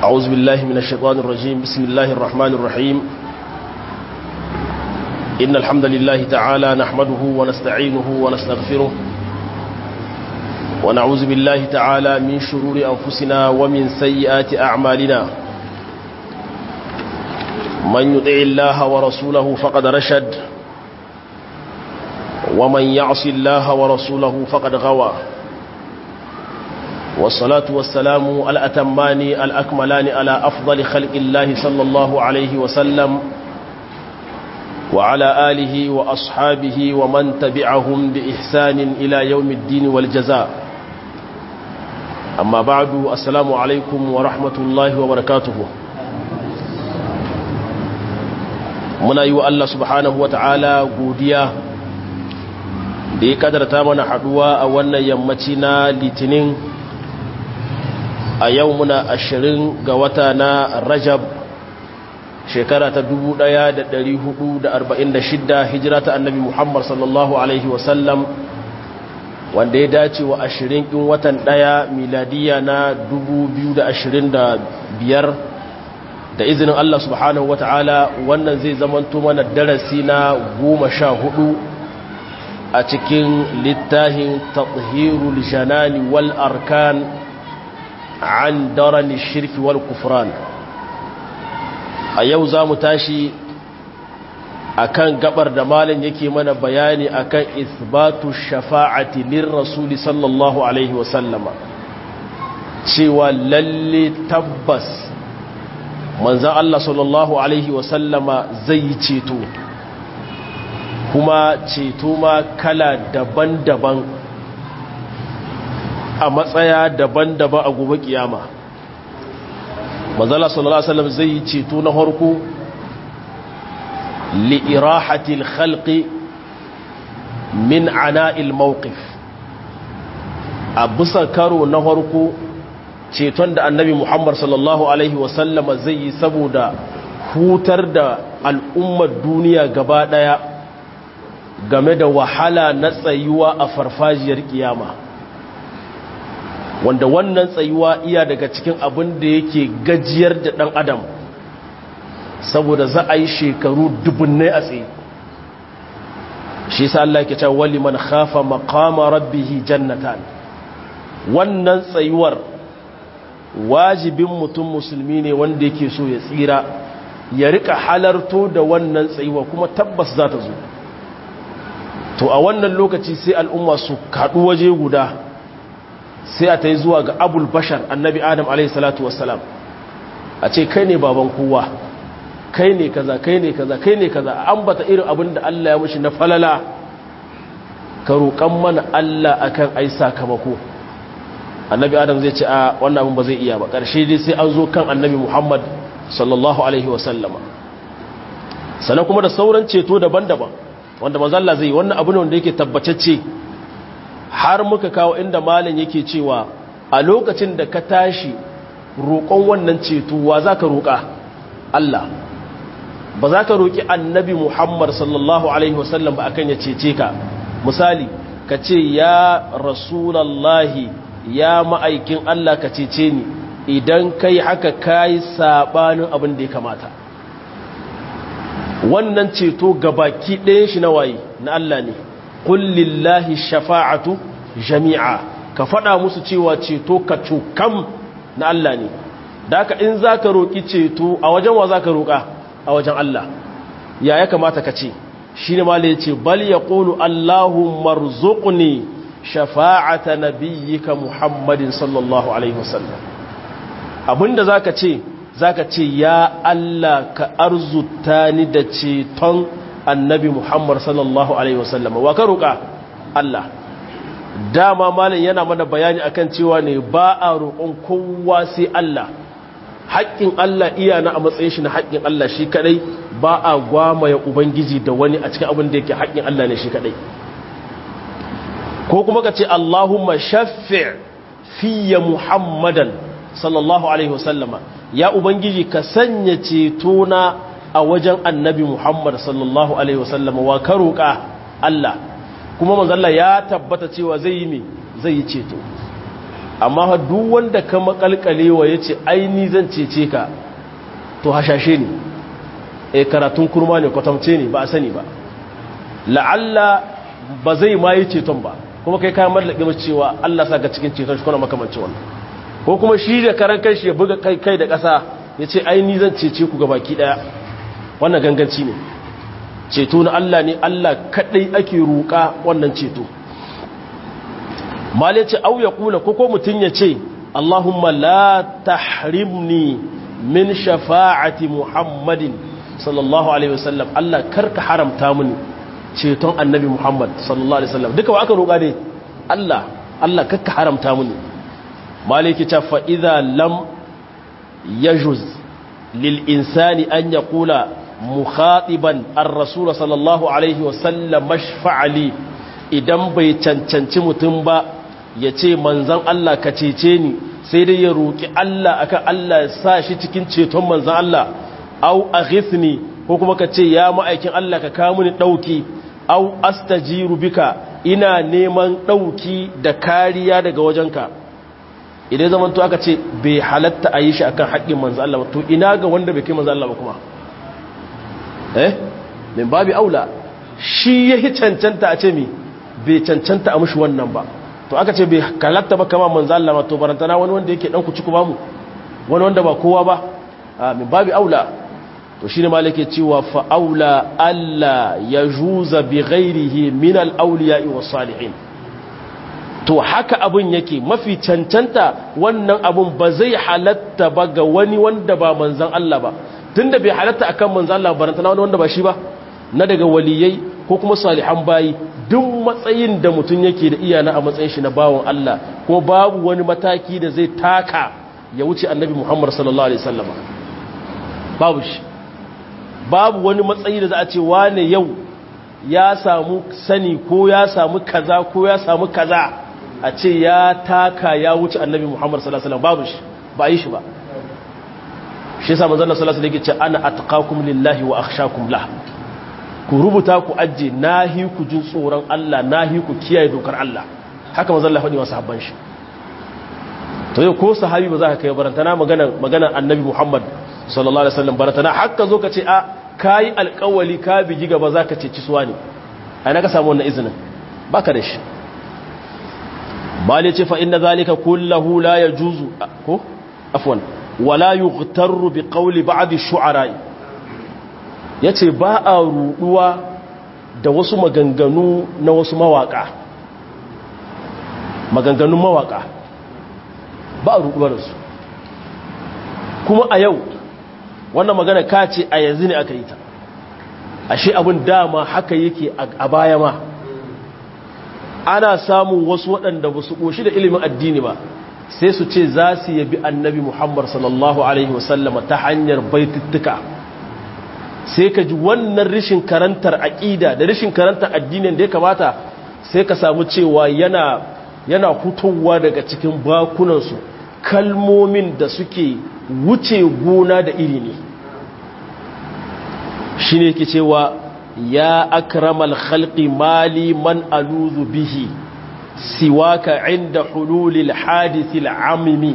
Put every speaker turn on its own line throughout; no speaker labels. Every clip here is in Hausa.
أعوذ بالله من الشيطان الرجيم بسم الله الرحمن الرحيم إن الحمد لله تعالى نحمده ونستعينه ونستغفره ونعوذ بالله تعالى من شرور أنفسنا ومن سيئات أعمالنا من يطع الله ورسوله فقد رشد ومن يعص الله ورسوله فقد غوى والصلاة والسلام الأتمان الأكملان على أفضل خلق الله صلى الله عليه وسلم وعلى آله وأصحابه ومن تبعهم بإحسان إلى يوم الدين والجزاء أما بعد السلام عليكم ورحمة الله وبركاته muna yi wa Allah subhanahu wa ta'ala godiya da ya kadarta mana haduwa a wannan yammaci na litinin a yau muna ashirin ga wata na rajab shekara ta 1446 hijira ta annabi muhammad sallallahu alaihi wasallam wanda ya dace wa ashirin in watan daya miladiya na 2025 da izinin Allah subhanahu wa ta'ala wannan zai zamanto mana darasi na goma sha hudu a cikin littafin tathirul janani wal arkan an darani shirki wal kufran a yau za mu tashi akan gabar da malin yake mana bayani akan isbatu shafa'ati lir rasuli sallallahu alaihi wasallama cewa lalle tabbas manzan Allah sallallahu Alaihi wasallama zai yi ceto kuma ceto ma kala daban-daban a matsaya daban-daban a gobe kiyama manzan Allah sallallahu Alaihi wasallam zai yi ceto na harko li'irahatil khalqi min ana'il mawqif a bisa karo na harko ceton da annabi muhammad sallallahu alaihi wasallama zai yi saboda hutar da al'ummar duniya gaba daya game da wahala na tsayuwa a farfajiyar kiyama wanda wannan tsayuwa iya daga cikin abin da yake gajiyar da ɗan adam saboda za a yi shekaru dubunnai a tsaye shi sa Allah ke cewa wali man khafa maqama rabbihi jannatan wannan tsayuwar wajibin mutum musulmi ne wanda yake so ya tsira ya rika halarto da wannan tsayuwa kuma tabbas za ta zo to a wannan lokaci sai al'umma su kaɗu waje guda sai a ta yi zuwa ga abul bashar annabi adam alaihissalatu wassalam a ce kai ne baban kowa kai ne kaza kai ne kaza kai ne kaza a ambata irin abin da Allah ya mushi na falala ka roƙan mana Allah akan ai sakamako annabi adam zai ce a wannan abin ba zai iya ba ƙarshe dai sai an zo kan annabi muhammad sallallahu alaihi wasallama sannan kuma da sauran ceto daban-daban wanda mazalla zai yi wannan abu ne wanda yake tabbacacce har muka kawo inda malin yake cewa a lokacin da ka tashi roƙon wannan ceto wa za ka roƙa Allah ba za ka roƙi annabi muhammad sallallahu alaihi wasallam ba akan ya cece ka misali ka ce ya rasulallahi ya ma'aikin Allah ka cece ni idan kai haka kayi sabanin abin da ya kamata wannan ceto gabaki ɗaya shi na waye na Allah ne kullillahi shafa'atu jami'a ka faɗa musu cewa ceto ka cukam na Allah ne da ka in za ka roƙi ceto a wajen wa za ka roƙa a wajen Allah ya ya kamata ka ce shi ne ma ce bal ya ƙonu Allahun marzuƙuni shafa'ata nabiyyika Muhammadin sallallahu alaihi wasallam abinda zaka ce zaka ce ya Allah ka arzuta ni da ceton annabi Muhammad sallallahu alaihi wasallam wa ka roƙa Allah dama malam yana mana bayani akan cewa ne ba a roƙon kowa sai Allah haƙƙin Allah iya na a matsayin shi na haƙƙin Allah shi kadai ba a gwamaya ubangiji da wani a cikin abin da yake haƙƙin Allah ne shi kadai ko kuma ka ce Allahumma shaffi' fiye Muhammadan sallallahu alaihi wasallama ya ubangiji ka sanya ceto na a wajen annabi Muhammad sallallahu alaihi wasallama wa ka roƙa Allah kuma manzalla ya tabbata cewa zai yi me zai yi ceto amma duk wanda ka makalkalewa ya ce aini zan cece ka to hashashe ne e karatun kurma ne kwatamce ne ba a sani ba la'alla ba zai ma yi ceton ba kuma kai kayan mallaki mace cewa Allah sa ga cikin ceton shi kuna makamanci wannan ko kuma shi da karan kanshi ya buga kai kai da ƙasa ya ce aini zan cece ku baki ɗaya wannan ganganci ne ceto na Allah ne Allah kaɗai ake roƙa wannan ceto mal ya ce au ya kula ko ko mutum ya ce Allahumma la tahrimni min shafa'ati Muhammadin sallallahu alaihi wasallam Allah karka haramta mini ceton annabi Muhammad sallallahu alaihi wasallam duka wa aka roƙa ne Allah Allah karka haramta mini maliki ta fa idza lam yajuz lil insani an yaqula mukhatiban ar-rasul sallallahu alaihi wasallam mashfa'ali idan bai cancanci mutum ba ya ce manzan Allah ka cece ni sai dai ya roƙi Allah akan Allah ya sa shi cikin ceton manzan Allah au aghithni ko kuma ka ce ya ma'aikin Allah ka kawo mini dauki au astajiru bika ina neman dauki da kariya daga wajenka idan zaman to aka ce bai halatta a yi shi akan haƙƙin manzan Allah to ina ga wanda bai kai manzan Allah ba kuma eh min babi aula shi yahi cancanta a ce mi bai cancanta a mushi wannan ba to aka ce bai kalatta ba kama manzo Allah ma to barantana wani wanda yake dan ku ci ku ba mu wani wanda ba kowa ba a min babi aula to shine malike cewa fa aula alla yajuza bi ghairihi min al awliya'i was salihin to haka abun yake mafi cancanta wannan abun ba zai halatta ba ga wani wanda ba manzon Allah ba tunda bai halatta akan manzon Allah barantana wani wanda ba shi ba na daga waliyai ko kuma salihan bayi duk matsayin da mutum yake da iyana a matsayin shi na bawon Allah ko babu wani mataki da zai taka ya wuce annabi Muhammad sallallahu alaihi wasallam babu shi babu wani matsayi da za a ce wane yau ya samu sani ko ya samu kaza ko ya samu kaza a ce ya taka ya wuce annabi Muhammad sallallahu alaihi wasallam babu shi ba yi shi ba shi yasa manzon sallallahu alaihi wasallam yake ce ana atqakum lillahi wa akhshakum lahu ku rubuta ku ajiye nahi ku jin tsoron Allah nahi ku kiyaye dokar Allah haka manzon Allah faɗi wa sahabban shi to yau ko sahabi ba za ka kai barantana magana magana annabi Muhammad sallallahu alaihi wasallam barantana haka zo ka ce a kai alƙawali ka bigi gaba za ka ce ci suwa ne ai na ka samu wannan izinin baka da shi bale ce fa inna zalika kullahu la yajuzu ko afwan wala yughtarru bi qawli ba'd ash-shu'ara' ya ce ba a ruduwa da wasu maganganu na wasu mawaka maganganun mawaka ba a ruduwa da su kuma a yau wannan magana ka ce a yanzu ne aka yi ta ashe abin dama haka yake a baya ma ana samun wasu waɗanda ba su ƙoshi da ilimin addini ba sai su ce za su yabi annabi muhammad sallallahu alaihi wasallama ta hanyar baituttuka sai ka ji wannan rishin karantar aƙida da rishin karantar addinin da ya kamata sai ka samu cewa yana yana hutowa daga cikin bakunansu kalmomin da suke wuce gona da iri ne shi ne ke cewa ya akramal khalqi mali man aluzu bihi siwaka inda hululil hadithil amimi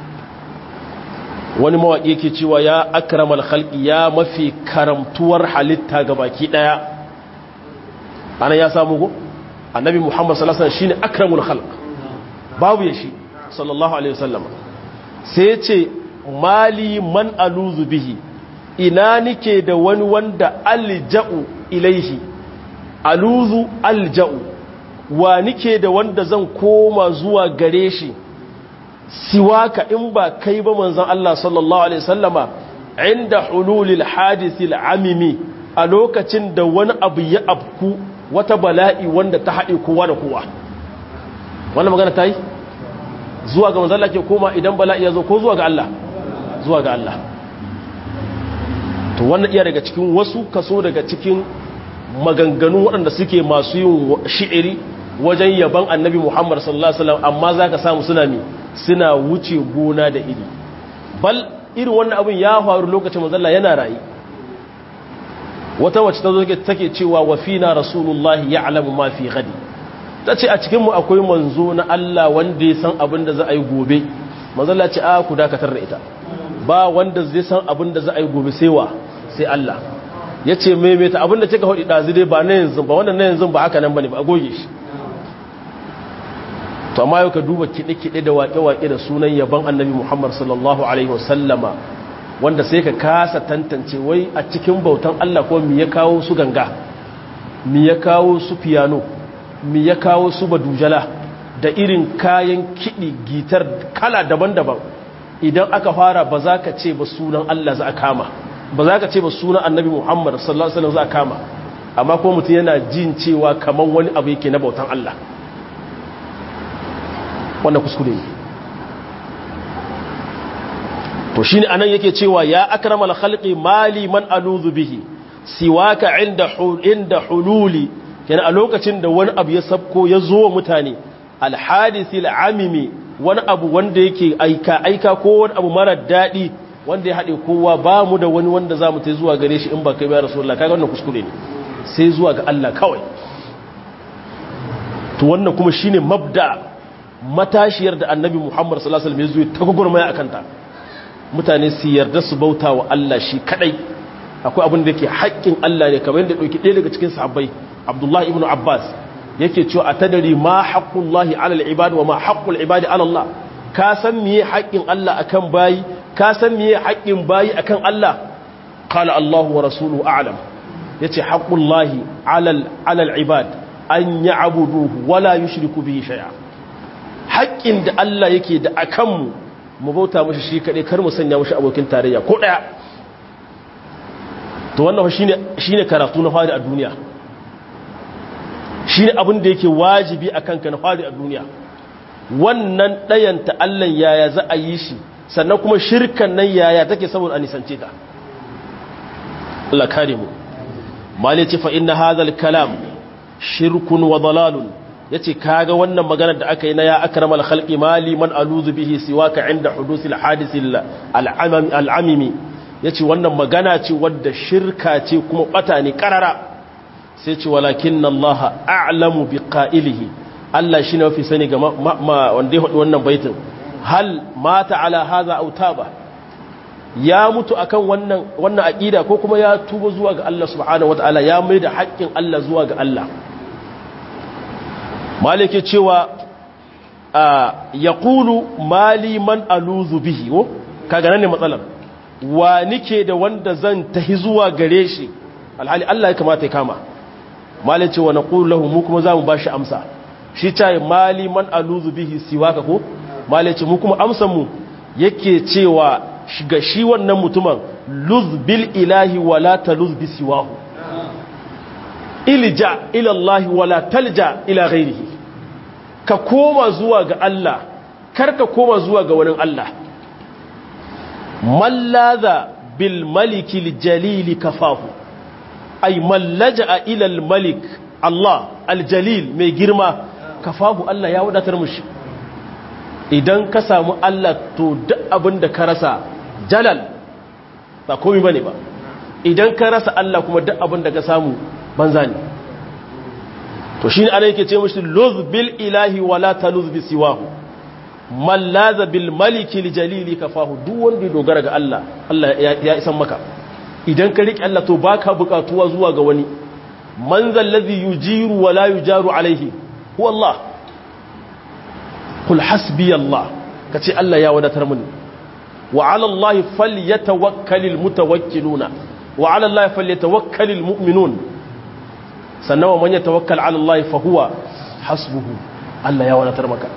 wani mawaƙi ke cewa ya akramal khalqi ya mafi karamtuwar halitta ga baki ɗaya ana ya samu go annabi muhammad sallallahu alaihi wasallam shine akramul khalq babu ya shi sallallahu alaihi wasallam sai ce mali man aluzu bihi ina nike da wani wanda alja'u ilaihi aluzu alja'u wa nike da wanda zan koma zuwa gare shi siwaka in ba kai ba manzon Allah sallallahu alaihi wasallama inda hululil hadithil amimi a lokacin da wani abu ya abku wata bala'i wanda ta haɗe kowa da kowa wannan magana ta yi zuwa ga manzon Allah ke koma idan bala'i ya zo ko zuwa ga Allah zuwa ga Allah to wannan iya daga cikin wasu kaso daga cikin maganganun waɗanda suke masu yin shi'iri wajen yaban annabi Muhammad sallallahu alaihi wasallam amma zaka samu suna mi suna wuce gona da iri bal irin wannan abin ya faru lokacin manzalla yana rayi wata wacce ta zo take cewa wa fina rasulullahi ya'lamu ma fi ghadi ta ce a cikinmu akwai manzo na Allah wanda ya san abin da za a yi gobe manzala ce a ku dakatar da ita ba wanda zai san abin da za a yi gobe sai wa sai Allah ya ce maimaita abin da kika haɗi ɗazi dai ba na yanzu ba wannan na yanzu ba haka nan ba ne ba a goge shi to amma yau ka duba kiɗe-kiɗe da waƙe-waƙe da sunan yaban annabi muhammad sallallahu alaihi wasallama wanda sai ka kasa tantance wai a cikin bautan Allah ko mi ya kawo su ganga mi ya kawo su piano mi ya kawo su badujala da irin kayan kiɗi gitar kala daban-daban idan aka fara ba za ka ce ba sunan Allah za a kama ba za ka ce ba sunan annabi Muhammad sallallahu alaihi wasallam za a kama amma ko mutum yana jin cewa kaman wani abu yake na bautan Allah wannan kuskure ne to shine anan yake cewa ya akramal khalqi mali man aluzu bihi siwaka inda inda hululi yana a lokacin da wani abu ya sabko ya zo mutane alhadisil amimi wani abu wanda yake aika aika ko wani abu mara daɗi wanda ya haɗe kowa ba mu da wani wanda za mu ta zuwa gare shi in ba kai bayan rasulullah kaga wannan kuskure ne sai zuwa ga Allah kawai to wannan kuma shine mabda matashiyar da annabi Muhammad sallallahu alaihi wasallam ya zo ta gurgurmaya akan ta mutane su yarda su bauta wa Allah shi kadai akwai abin da yake haƙƙin Allah ne kamar yadda dauki ɗaya daga cikin sahabbai Abdullah ibn Abbas yake cewa a tadari ma haqqullahi alal ibad wa ma haqqul ibadi ala Allah ka san miye haƙƙin Allah akan bayi ka san miye haƙƙin bayi akan Allah qala Allah wa rasuluhu a'lam yace haqqullahi alal alal ibad an ya'buduhu wa la yushriku bihi shay'a haƙƙin da Allah yake da akan mu mu bauta mashi shi kadai kar mu sanya mashi abokin tarayya ko daya to wannan shine shine karatu na fari a duniya shi ne abin da yake wajibi a kanka na fari a duniya wannan ɗayanta allon yaya za a yi shi sannan kuma shirkan nan yaya take saboda a nisance ta Allah kare mu mali ce fa inna hadhal kalam shirkun wa dalalun yace kaga wannan magana da aka yi na ya akramal khalqi mali man aluzu bihi siwaka inda hudusil hadisil al'amimi yace wannan magana ce wadda shirka ce kuma bata ne karara sai ce walakin Allah a'lamu bi qa'ilihi Allah shine mafi sani ga wanda ya hudu wannan baitin hal mata ala hadha aw taba ya mutu akan wannan wannan aqida ko kuma ya tuba zuwa ga Allah subhanahu wataala ya mai da haƙƙin Allah zuwa ga Allah malike cewa yaqulu mali man aluzu bihi wo kaga nan ne matsalar wa nike da wanda zan tahi zuwa gare shi alhali Allah ya kamata ya kama malin ce wa na lahu mu kuma za mu ba shi amsa shi caye mali man aluzu bihi siwaka ko malin ce mu kuma amsanmu yake cewa ga shi wannan mutumin luz bil ilahi wala ta luz bi siwahu ilja ila Allah wala talja ila ghairihi ka koma zuwa ga Allah kar ka koma zuwa ga wani Allah mallaza bil malikil jalili kafahu ay mallaja ila al malik Allah aljalil mai girma kafahu Allah ya wadatar mushi idan ka samu Allah to duk abin da ka rasa jalal ba komai bane ba idan ka rasa Allah kuma duk abin da ka samu banza ne to shine ana yake ce mushi luz bil ilahi wala taluz bi siwahu mallaza bil maliki jalili kafahu duk wanda ya dogara ga Allah Allah ya isan maka idan ka riƙe Allah to baka buƙatuwa zuwa ga wani man zallazi yujiru wala yujaru alaihi huwa Allah kul hasbi Allah kace Allah ya wadatar mini wa ala Allah falyatawakkalul mutawakkiluna wa ala Allah falyatawakkalul mu'minun sannan wa man yatawakkal ala Allah fa huwa hasbuhu Allah ya wadatar maka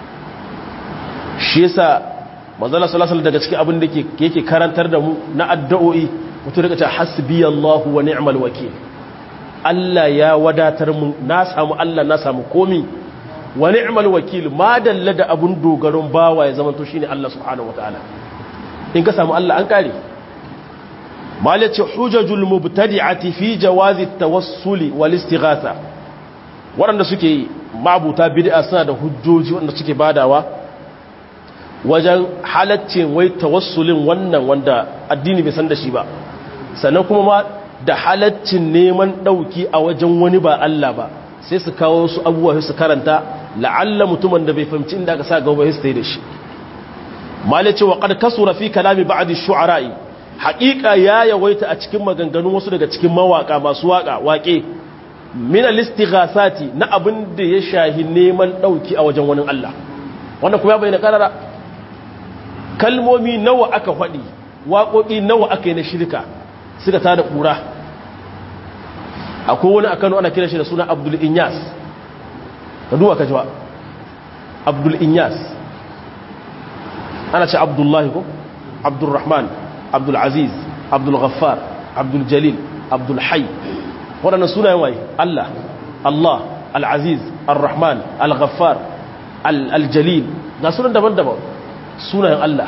shi yasa manzala sallallahu alaihi daga cikin abin da yake karantar da mu na addu'o'i mutum daga ce hasbi Allah wa ni'mal wakil Allah ya wadatar mu na samu Allah na samu komi wa ni'mal wakil ma dalla da abun dogaron bawa ya zama to shine Allah subhanahu wataala in ka samu Allah an kare malace hujajul mubtadi'ati fi jawazi tawassuli wal istighatha waɗanda suke mabuta bid'a suna da hujjoji waɗanda suke badawa wajen halaccin wai tawassulin wannan wanda addini bai san da shi ba sannan kuma ma da halaccin neman ɗauki a wajen wani ba Allah ba sai su kawo su abubuwa su karanta la'alla mutumin da bai fahimci inda aka sa gaba sai da shi malai ce wa qad kasura fi kalami ba'd ash-shu'ara'i haqiqa ya yawaita a cikin maganganun wasu daga cikin mawaka masu waka waƙe min al-istighasati na abin da ya shahi neman dauki a wajen wani Allah wannan kuma ya bayyana karara kalmomi nawa aka faɗi waƙoƙi nawa aka yi na shirka suka tada ƙura akwai wani a kano ana kira shi da suna abdul inyas ka duwa ka jiwa abdul inyas ana ce abdullahi ko abdul rahman abdul aziz abdul ghaffar abdul jalil abdul hay waɗannan sunayen waye allah allah al-aziz al-rahman al-ghaffar al-jalil ga sunan daban-daban sunayen allah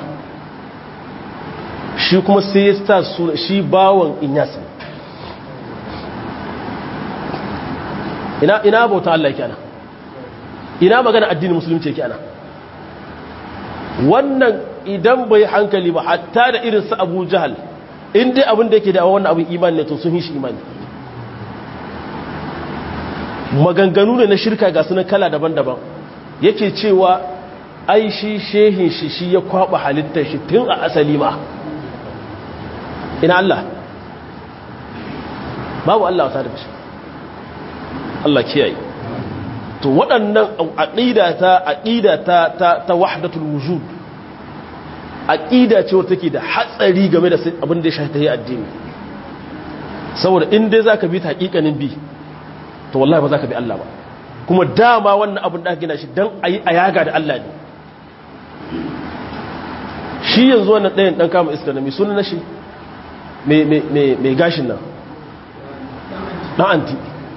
shi kuma sai ya sta suna shi bawon inyas ina ina bauta Allah yake ana ina magana addinin musulunci yake ana wannan idan bai hankali ba hatta da irin su Abu Jahal in dai abin da yake da wannan abin imani ne to sun yi shi imani maganganu ne na shirka ga sunan kala daban-daban yake cewa ai shi shehin shi shi ya kwaba halittar shi tun a asali ma ina Allah babu Allah wata da shi Allah kiyaye to waɗannan aqida ta aqida ta ta, ta wahdatul wujud aqida ce wacce take da hatsari game da abin da ya shafi addini saboda in dai zaka bi ta hakikanin bi to wallahi ba zaka bi Allah ba kuma dama wannan abin da aka gina shi dan ayi ayaga da Allah ne shi yanzu wannan ɗayan ɗan kama iska na mai suna na shi mai gashin nan ɗan anti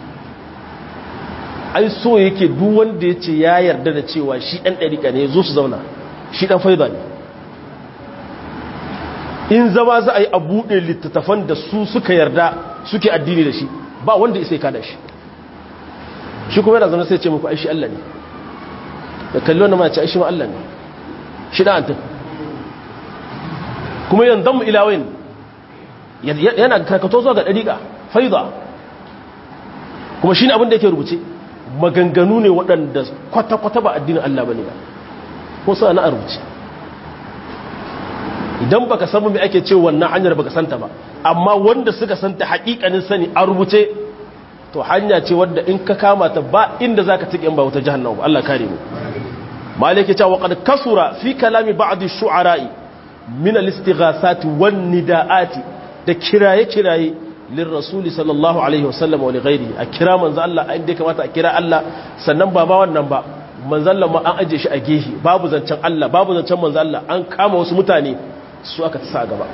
ai so yake duk wanda ya ce ya yarda da cewa shi ɗan ɗarika ne zo su zauna shi ɗan faida ne in zama za a yi a buɗe littattafan da su suka yarda suke addini da shi ba wanda isai kada shi shi kuma yana zaune sai ce muku aishi Allah ne da kalli wanda ma ce aishi ma Allah ne shi ɗan antin kuma yanzu mu ilawin yana karkato zuwa ga ɗariƙa faida kuma shi ne abin da yake rubuce maganganu ne waɗanda kwata-kwata ba addinin Allah ba ne ba ko suna na a rubuce idan baka samu mai ake ce wannan hanyar baka santa ba amma wanda suka santa haƙiƙanin sani a rubuce to hanya ce wadda in ka kama ta ba inda za ka tuƙin ba wata jihannau ba Allah kare mu malaki cewa qad kasura fi kalami ba'd ash-shu'ara'i min al-istighasati wan nida'ati da kiraye-kiraye lin rasuli sallallahu alaihi wasallam wa lighairi a kira manzo Allah inda ya kamata a kira Allah sannan ba ma wannan ba manzo Allah ma an aje shi a gehe babu zancen Allah babu zancen manzo Allah an kama wasu mutane su aka tsaya gaba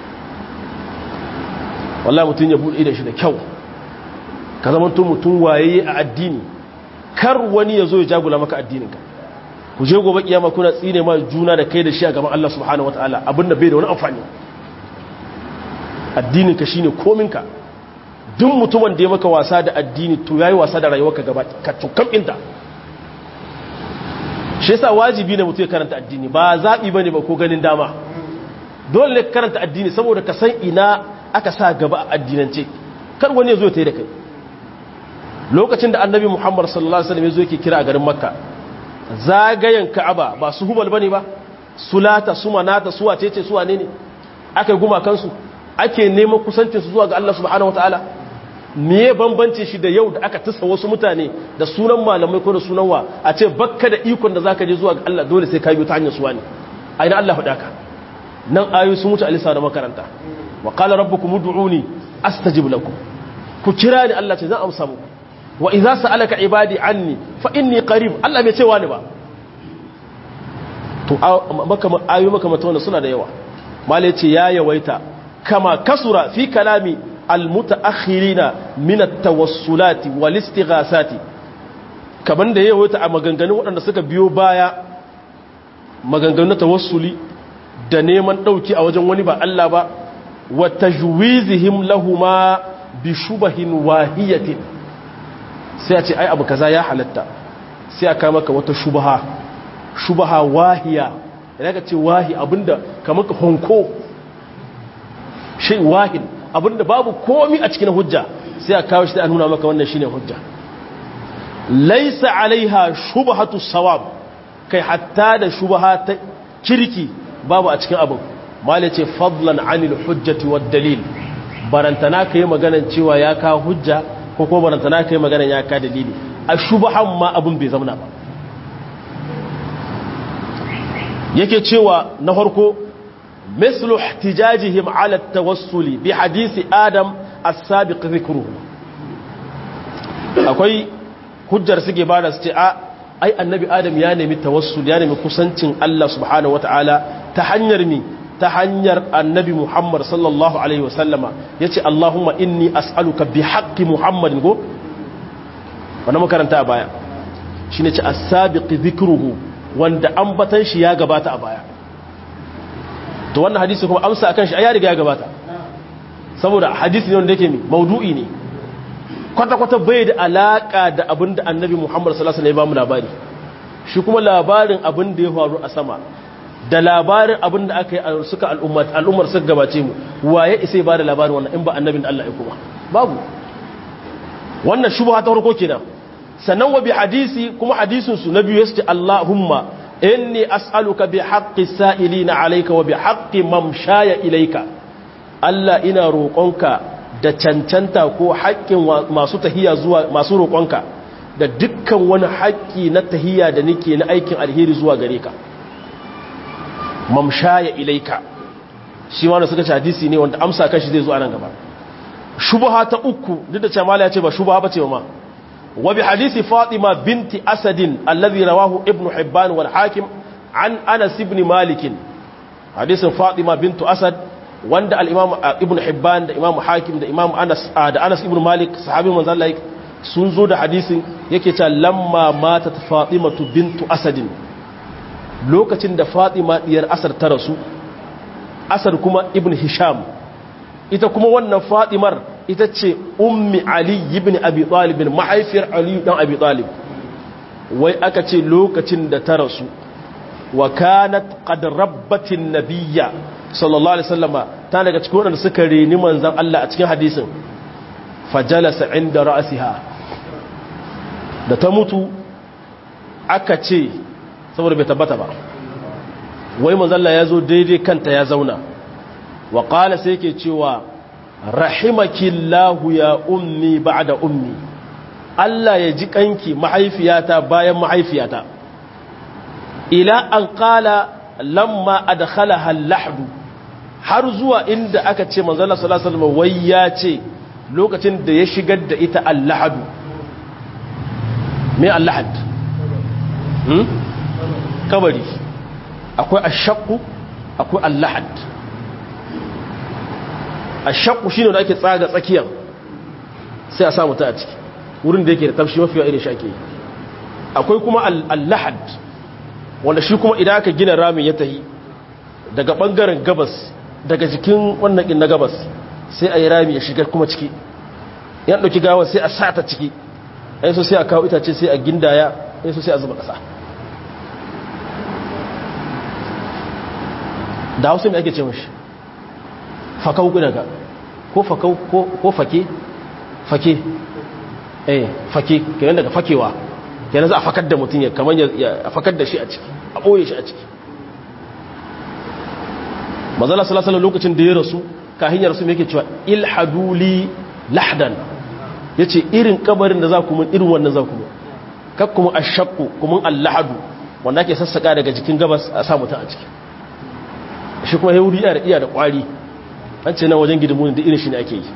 wallahi mutun ya bude da shi da kyau ka zama mutum waye a addini kar wani ya zo ya jagula maka addininka ku je gobe kiyama kuna tsine ma juna da kai da shi a gaban Allah subhanahu wataala abinda bai da wani amfani addinin ka shine kominka duk mutumin da ya maka wasa da addini to yayi wasa da rayuwarka gaba ka tukam inta shi yasa wajibi ne mutum ya karanta addini ba zabi bane ba ko ganin dama dole ne karanta addini saboda ka san ina aka sa gaba a addinance kar wani ya zo ya tayi da kai lokacin da annabi Muhammad sallallahu alaihi wasallam ya zo yake kira a garin Makka zagayen ka'aba ba su hubal bane ba sulata su manata su wacece su wane ne aka guma kansu ake neman kusancin su zuwa ga Allah subhanahu wataala me bambance shi da yau da aka tusa wasu mutane da sunan malamai ko da sunan wa a ce bakka da ikon da zaka je zuwa ga Allah dole sai ka biyo ta hanyar su wani a ina Allah faɗa ka nan ayoyi sun wuce alisa da makaranta wa qala rabbukum ud'uni astajib lakum ku kira ni Allah ce zan amsa muku wa idza sa'alaka ibadi anni fa inni qarib Allah bai ce wani ba to maka ayu maka mata wannan suna da yawa malai ce ya yawaita kama kasura fi kalami almutaakhirina min at-tawassulati wal istighasati kaman da yawaita a maganganun waɗanda suka biyo baya maganganun tawassuli da neman dauki a wajen wani ba Allah ba wa tajwizihim lahumma bi shubahin wahiyatin sai a ce ai abu kaza ya halatta sai a kama ka wata shubaha shubaha wahiya idan ka ce wahi abinda kamar ka honko shi wahin abinda babu komi a cikin hujja sai a kawo shi da nuna maka wannan shine hujja laisa alaiha shubhatu sawab kai hatta da shubha ta kirki babu a cikin abin mala ce fadlan anil hujjati wad dalil barantana kai maganan cewa ya ka hujja ko ko barantana kai maganan ya ka dalili a shubhan ma abin bai zama ba yake cewa na farko mislu ihtijajihim ala tawassuli bi hadisi adam as-sabiq dhikruhu akwai hujjar suke bada su ce a ai annabi adam ya nemi tawassul ya nemi kusancin Allah subhanahu wataala ta hanyar mi ta hanyar annabi Muhammad sallallahu alaihi wasallama yace Allahumma inni as'aluka bi haqqi Muhammadin go wannan makaranta a baya shine ce as-sabiq dhikruhu wanda ambatan shi ya gabata a baya to wannan hadisi kuma amsa akan shi ya riga ya gabata saboda hadisi ne wanda yake mi maudu'i ne kwata-kwata bai da alaka da abin da annabi muhammad salasa ne ba mu labari shi kuma labarin abin da ya faru a sama da labarin abin da aka yi suka al'ummar suka gabace mu waye isa ba da labarin wannan in ba annabin da Allah ya kuma babu wannan shubha ta farko kenan sannan wa bi hadisi kuma hadisin su na biyu yace Allahumma inni as'aluka bi haqqi sa'ilina alayka wa bi haqqi mamshaya ilayka Allah ina roƙonka da cancanta ko haƙƙin masu tahiya zuwa masu roƙonka da dukkan wani haƙƙi na tahiya da nake na aikin alheri zuwa gare ka mamshaya ilaika shi wanda suka ci hadisi ne wanda amsa kan shi zai zo a nan gaba shubha ta uku duk da cewa ya ce ba shubha bace ma wa bi hadisi fatima binti asadin alladhi rawahu ibn hibban wal hakim an anas ibn malik hadisin fatima bintu asad wanda al-imam ibn hibban da imam hakim da imam anas da anas ibn malik sahabi manzo Allah sun zo da hadisin yake cewa lamma matat fatimatu bintu asadin lokacin da fatima diyar asar ta rasu asar kuma ibn hisham ita kuma wannan fatimar ita ce ummi ali ibn abi talib mahaifiyar ali dan abi talib wai aka ce lokacin da ta rasu wa kanat qad rabbatin nabiyya sallallahu alaihi wasallama ta daga cikin wadanda suka reni manzon Allah a cikin hadisin fajalasa inda ra'siha da ta mutu aka ce saboda bai tabbata ba wai manzalla ya zo daidai kanta ya zauna wa ƙala sai ke cewa rahimakillahu ya ummi ba'da ummi Allah ya ji kanki mahaifiyata bayan mahaifiyata ila an ƙala lamma adkhalaha al-lahdu har zuwa inda aka ce manzalla sallallahu alaihi wasallam wai ya ce lokacin da ya shigar da ita al-lahdu me al-lahd hmm? kabari akwai ashakku akwai allahad ashakku shine da ake tsaga tsakiyar sai a samu ta a ciki wurin da yake da tafshi mafiya irin shi ake yi akwai kuma allahad wanda shi kuma idan aka gina ramin ya tahi daga bangaren gabas daga jikin wannan kin na gabas sai a yi rami ya shiga kuma ciki yan ɗauki gawar sai a sa ta ciki yan so sai a kawo itace sai a gindaya yan so sai a zuba ƙasa da hausa mai ake ce mashi fakau daga ko fakau ko fake fake eh fake kenan daga fakewa kenan za a fakar da mutum ya kamar ya fakar da shi a ciki a ɓoye shi a ciki mazala salasala lokacin da ya rasu kahin ya rasu mai yake cewa ilhaduli lahdan ya ce irin kabarin da za ku mun irin wannan za ku mun kak kuma a shakku kuma allahadu wanda ake sassaka daga jikin gabas a sa mutum a ciki shi kuma ya wuri iya da kwari an ce nan wajen gidimunin da irin shi ne ake yi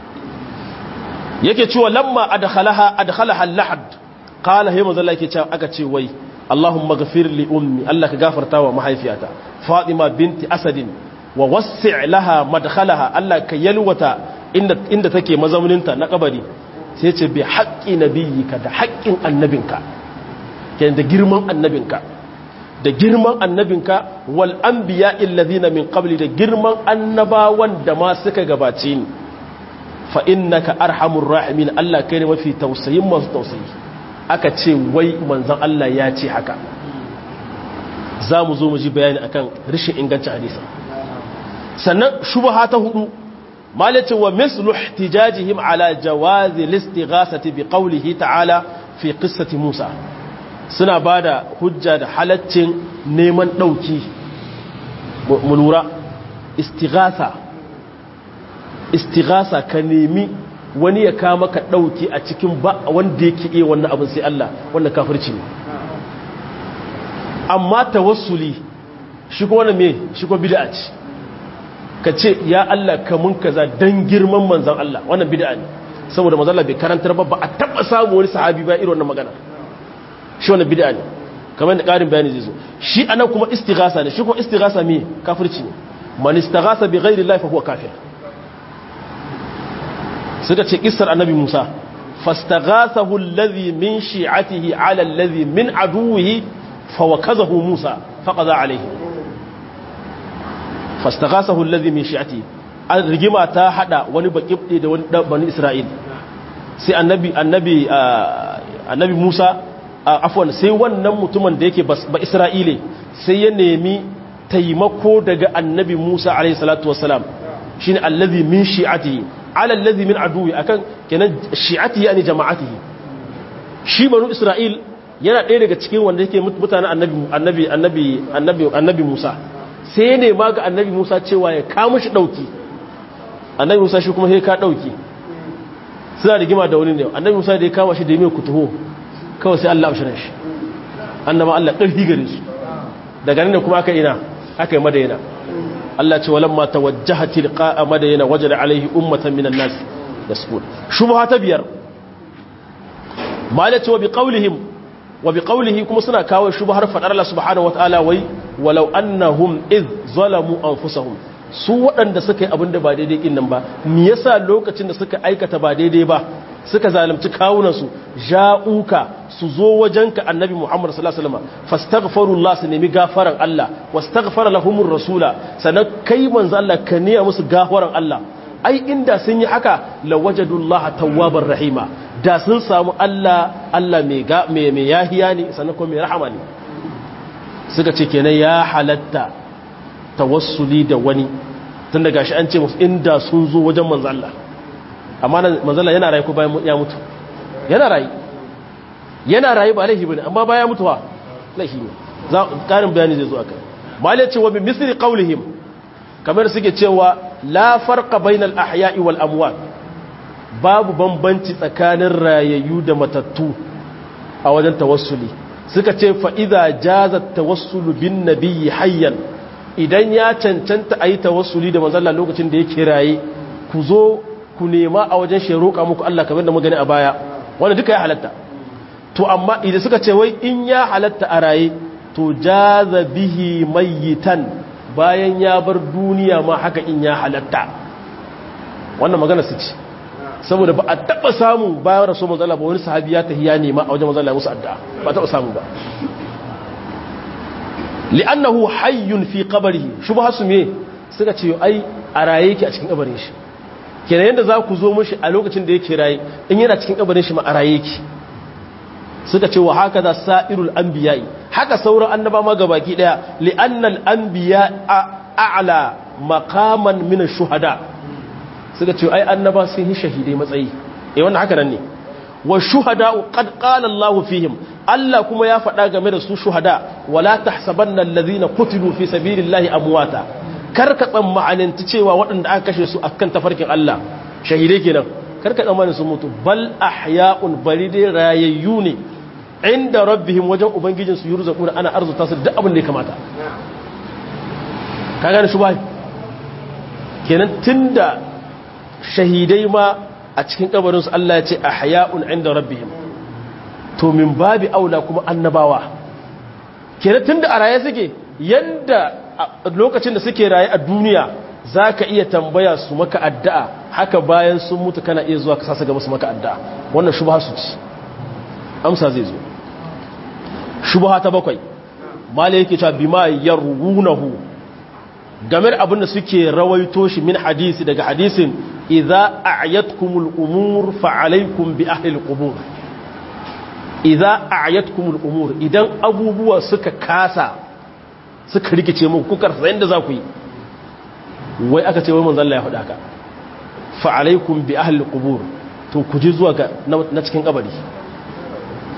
yake cewa lamma adkhalaha adkhalaha al-lahad qala hay manzo Allah yake cewa aka ce wai Allahumma ghafir li ummi Allah ka gafarta wa mahaifiyata Fatima binti Asadin wa wassi' laha madkhalaha Allah ka yalwata inda inda take mazauninta na kabari sai ce bi haqqi nabiyyika da haqqin annabinka kenan da girman annabinka da girman annabinka wal anbiya illazina min qabli da girman annabawan da ma suka gabace ni fa innaka arhamur rahimin Allah kai ne mafi tausayin masu tausayi aka ce wai manzon Allah ya ce haka za mu zo mu ji bayani akan rashin ingancin hadisi sannan shubha ta hudu malace wa mislu ihtijajihim ala jawazi listighasati bi qawlihi ta'ala fi qissati Musa suna bada hujja da halaccin neman dauki mu lura istighatha istighatha ka nemi wani ya kama ka dauki a cikin ba wanda yake iya wannan abin sai Allah wannan kafirci ne amma tawassuli shi ko wannan me shi ko bid'a ce ka ce ya Allah ka mun kaza dan girman manzon Allah wannan bid'a ne saboda manzon Allah bai karantar ba ba a taba samu wani sahabi ba irin wannan magana shi wannan bid'a ne kamar da karin bayani zai zo shi anan kuma istighasa ne shi kuma istighasa me kafirci ne man istaghasa bi ghairi Allah fa huwa kafir suka ce kissar annabi Musa fastaghasahu alladhi min shi'atihi ala alladhi min aduwwihi fawakazahu Musa faqada alayhi fastaghasahu alladhi min shi'atihi an rigima ta hada wani bakibde da wani bani Isra'il sai annabi annabi annabi Musa afwan sai wannan mutumin da yake ba Isra'ile sai ya nemi taimako daga annabi Musa alayhi salatu wassalam shine alladhi min shi'atihi ala alladhi min aduwi akan kenan shi'atihi yani jama'atihi shi banu Isra'il yana ɗaya daga cikin wanda yake mutanen annabi annabi annabi annabi annabi Musa sai ya nema ga annabi Musa cewa ya kama shi dauki annabi Musa shi kuma sai ka dauki suna rigima da wani ne annabi Musa da ya kama shi da mai kutuho kawai sai Allah amshirin shi annaba Allah ƙarfi gare su daga nan kuma aka ina aka yi madayana Allah ce walamma tawajjaha tilqa madayana wajada alaihi ummatan minan nas yasqut shubha ta biyar malaci wa biqaulihim wa biqaulihi kuma suna kawo shubhar fadar Allah subhanahu wataala wai walau annahum id zalamu anfusahum su waɗanda suka yi abin da ba daidai kin nan ba me yasa lokacin da suka aikata ba daidai ba suka zalunci kawunansu ja'uka su zo wajenka annabi Muhammad sallallahu alaihi wasallam fastaghfirullah su nemi gafaran Allah wastaghfara lahumur rasula sanan kai manzo Allah ka niya musu gafaran Allah ai inda sun yi haka lawajadullaha tawwabar rahima da sun samu Allah Allah mai ga mai mai yahiya ne sanan kuma mai rahama ne suka ce kenan ya halatta tawassuli da wani tun daga shi an ce musu inda sun zo wajen manzo Allah amma manzala yana rayu ko bayan ya mutu yana rayu yana rayu ba laifi bane amma bayan mutuwa laifi ne za karin bayani zai zo akai malai cewa bi misli qaulihim kamar suke cewa la farqa bainal ahya'i wal amwat babu bambanci tsakanin rayayyu da matattu a wajen tawassuli suka ce fa idza jaza tawassulu bin nabiyyi hayyan idan ya cancanta ayi tawassuli da manzala lokacin da yake raye ku zo ku nema a wajen shi roƙa muku Allah kamar da magani a baya wanda duka ya halatta to amma idan suka ce wai in ya halatta a raye to jaza bihi mayitan bayan ya bar duniya ma haka in ya halatta wannan magana su ce saboda ba a taɓa samu bayan rasu mazala ba wani sahabi ya tafi ya nema a wajen mazala musu addu'a ba a taɓa samu ba li'annahu hayyun fi qabrihi shubha su me suka ce ai a raye yake a cikin kabarin shi kenan yadda za ku zo mashi a lokacin da yake raye in yana cikin kabarin shi ma a raye yake suka ce wa haka da sa'irul anbiya'i haka sauran annaba ma gabaki daya li'annal anbiya a'la maqaman min ash-shuhada suka ce ai annaba sun yi shahidai matsayi eh wannan haka nan ne wa shuhada qad qala Allahu fihim Allah kuma ya faɗa game da su shuhada wala tahsabanna alladhina qutilu fi sabilillahi amwata karka tsammaninta cewa waɗanda aka kashe su akan tafarkin Allah shahidai kenan karka tsammanin su mutu bal ahya'un bari dai rayayyu ne inda rabbihim wajen ubangijin su yurzaquna ana arzuta su duk abin da ya kamata ka gane shi bai kenan tunda shahidai ma a cikin kabarin su Allah ya ce ahya'un inda rabbihim to min babi aula kuma annabawa kenan tunda a raye suke yanda lokacin da suke raye a duniya za ka iya tambaya su maka addu'a haka bayan sun mutu kana iya zuwa ka sasa gaba su maka addu'a wannan shubha su ci amsa zai zo shubha ta bakwai mala yake cewa bima yarwunahu game da abin da suke rawaito shi min hadisi daga hadisin idza a'yatkumul umur fa alaykum bi ahli al-qubur idza a'yatkumul umur idan abubuwa suka kasa suka rikice muku kuka rasa yadda za ku yi wai aka ce wai manzan Allah ya faɗa ka fa alaikum bi ahli qubur to ku ji zuwa ga na cikin kabari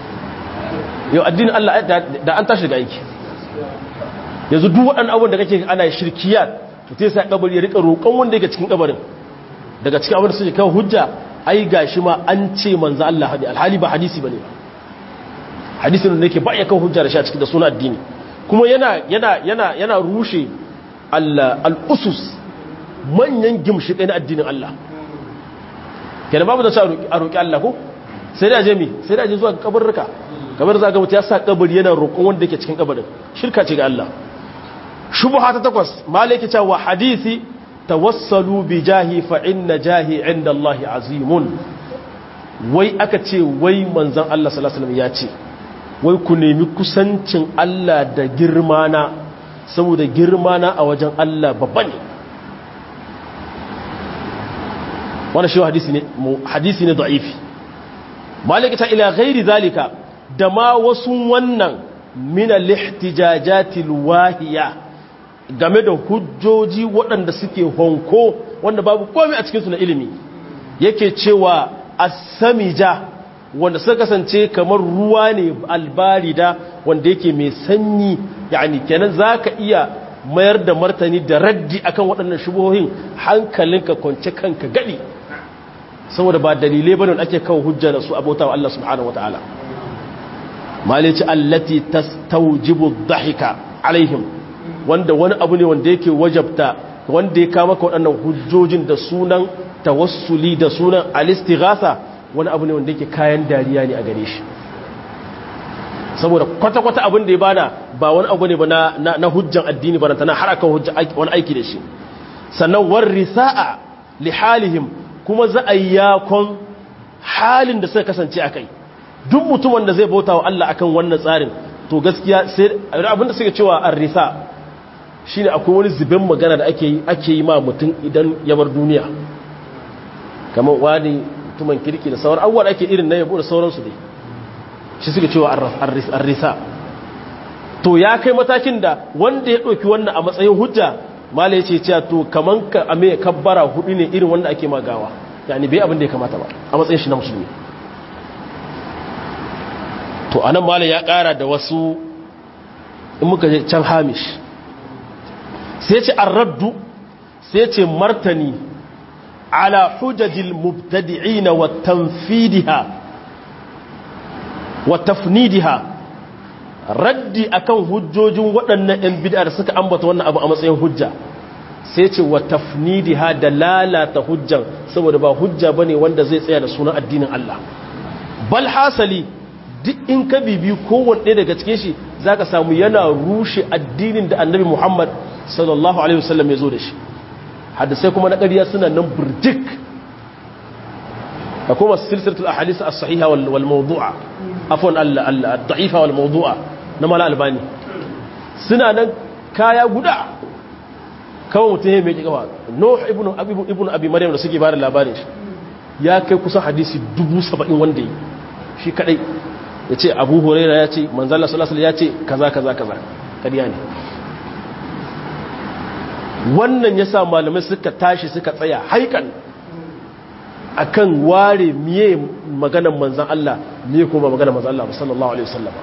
yau addinin Allah da an tashi daga aiki yanzu duk waɗannan abubuwan da kake ana shirkiyat to sai sai kabari ya rika roƙon wanda yake cikin kabarin daga cikin abin da suke kawo hujja ai gashi ma an ce manzo Allah hadi alhali ba hadisi bane hadisin da yake ba ya kawo hujja da shi a cikin da sunan addini kuma yana yana yana yana rushe al-usus manyan gimshiƙai na addinin Allah kenan babu da sa a roƙi Allah ko sai da je mi sai da je zuwa kabarruka kamar za ga mutu ya sa kabari yana roƙon wanda yake cikin kabarin shirka ce ga Allah shubha ta takwas malaki ta wa hadisi tawassalu bi jahi fa inna jahi inda Allah azimun wai aka ce wai manzon Allah sallallahu alaihi wasallam ya ce wai ku nemi kusancin Allah da girmana saboda girmana a wajen Allah babba ne wannan shi hadisi ne hadisi ne da'ifi malaki ta ila ghairi zalika da ma wasu wannan min al-ihtijajati al-wahiya game da hujjoji waɗanda suke honko wanda babu komai a cikin su na ilimi yake cewa as-samija wanda suka kasance kamar ruwa ne albarida wanda yake mai sanyi yani kenan zaka iya mayar da martani da raddi akan waɗannan shubuhohin hankalinka kwance kanka gadi saboda ba dalilai bane ake kawo hujja da su abota wa Allah subhanahu wataala malici allati tastawjibu dhahika alaihim wanda wani abu ne wanda yake wajabta wanda ya kama ka waɗannan hujjojin da sunan tawassuli da sunan alistighatha wani abu ne wanda yake kayan dariya ne a gare shi saboda kwata-kwata abin da ya bada ba wani abu ne ba na hujjan addini ba tana har akan hujjan wani aiki da shi sannan war risa'a li halihim kuma za a yi yakon halin da suka kasance a kai duk mutumin da zai bauta wa Allah akan wannan tsarin to gaskiya sai abin da suka cewa an risa shine akwai wani zubin magana da ake yi ake yi ma mutum idan ya bar duniya kamar wani mutumin kirki da sauran abubuwa ake irin na yabo da sauransu dai shi suka cewa an risa to ya kai matakin da wanda ya ɗauki wannan a matsayin hujja mala ya ce cewa to kaman ka ame kabbara hudu ne irin wanda ake magawa yani bai abin da ya kamata ba a matsayin shi na musulmi to anan mala ya kara da wasu in muka je can hamish sai ce raddu sai ce martani ala hujajil mubtadi'ina wa tanfidiha wa tafnidiha raddi akan hujjojin waɗannan 'yan bid'a da suka ambata wannan abu a matsayin hujja sai ce wa tafnidiha da lalata hujjan saboda ba hujja bane wanda zai tsaya da sunan addinin Allah bal hasali duk in ka bibi kowanne daga cikin shi zaka samu yana rushe addinin da Annabi Muhammad sallallahu alaihi wasallam ya zo da shi hadisai kuma na ƙarya suna nan burjik da kuma silsilatul ahadith as-sahiha wal mawdu'a afwan al-da'ifa wal mawdu'a na mala albani suna nan kaya guda kawai mutum ya mai kikawa nuh ibn abi ibn abi maryam da suke bada labarin shi ya kai kusan hadisi 70 wanda yi shi kadai yace abu huraira yace manzo Allah sallallahu alaihi wasallam yace kaza kaza kaza kariya ne wannan yasa malamai suka tashi suka tsaya haikan akan ware miye maganar manzan Allah miye kuma maganar manzan Allah sallallahu alaihi wasallam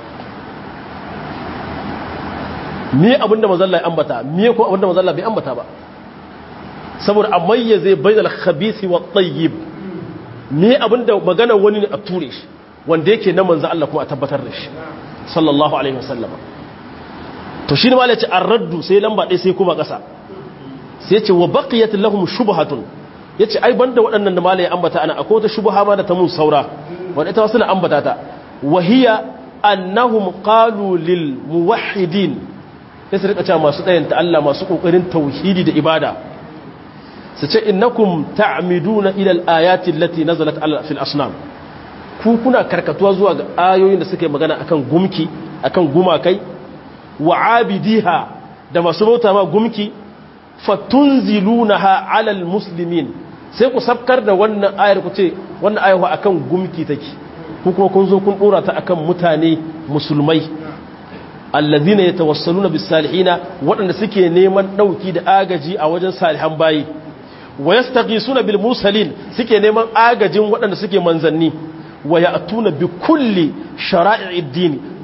miye abinda manzan Allah ya ambata miye kuma abinda manzan Allah bai ambata ba saboda a mayyaze bainal khabisi wat tayyib miye abinda maganar wani ne a ture shi wanda yake na manzan Allah kuma a tabbatar da shi sallallahu alaihi wasallam to shi ne ma ce ar-raddu sai lamba ɗaya sai kuma ƙasa sai ce wa baqiyat lahum shubhatun ya ce ai banda waɗannan da malaye ambata ana akwai wata shubuha ma da ta mun saura wadda ita wasu na ambata ta wahiya annahum qalu lil muwahhidin sai su rika cewa masu ɗayan ta Allah masu kokarin tauhidi da ibada su ce innakum ta'miduna ila al-ayati allati nazalat ala fil asnam ku kuna karkatuwa zuwa ga ayoyin da suke magana akan gumki akan gumakai wa abidiha da masu bauta ma gumki fatunzilunaha ala almuslimin sai ku sabkar da wannan ayar ku ce wannan ayar akan gumki take ku kuma kun zo kun dora ta akan mutane musulmai allazina yatawassaluna bis salihina waɗanda suke neman dauki da agaji a wajen salihan bayi wa yastaghisuna bil mursalin suke neman agajin waɗanda suke manzanni wa ya'tuna bi kulli shara'i'id din